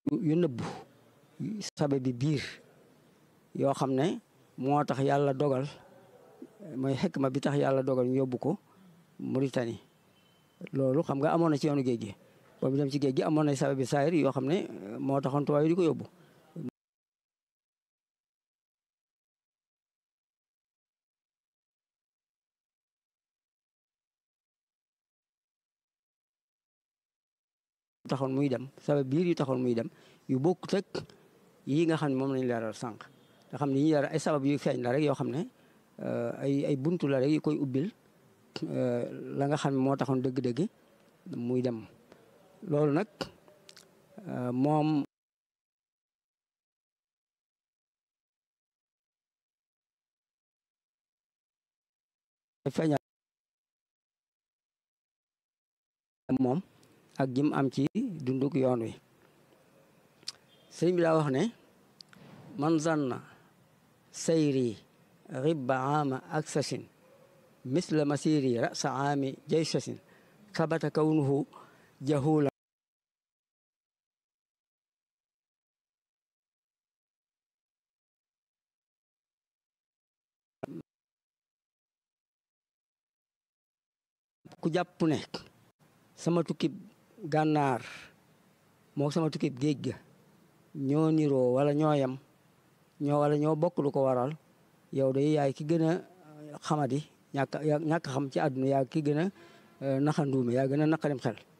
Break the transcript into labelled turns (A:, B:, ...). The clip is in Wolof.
A: yu nëbbu sabe bi biir yoo xam ne moo tax yàlla dogal mooy xekma bi tax yàlla dogal ñu yóbbu ko Mauritanie loolu xam nga amoon na ci yoonu géej gi boobu dem ci géej gi amoon na sabe bi saayir yoo xam ne moo taxoon tubaab yi di ko yóbbu taxoon muy dem sabab biir yu taxoon muy dem yu bokkut ak yi nga xam ne moom lañu leeral sànq nga xam ne yi leeral ay sabab yu feeñ la rek yoo xam ne ay ay buntu la rek yu koy ubbil la nga xam ne moo taxoon dëgg-dëgg muy dem loolu nag moom feeñal moom ak jim am ci dunduk yoon wi sëriñ bi daa wax ne man zanna sayri ribba ama aksasin misla masiri rasa aami jaysasin kabata kawnuhu jahula ku jàpp ne sama tukkib gànnaar moo sama tukkib géej ga ñoo niroo wala ñoo yem ñoo wala ñoo bokk lu ko waral yow day yaay ki gën a xamadi ñàkk ñàkk xam ci àdduna yaa ki gën a naxanduume yaa gën a naqarim xel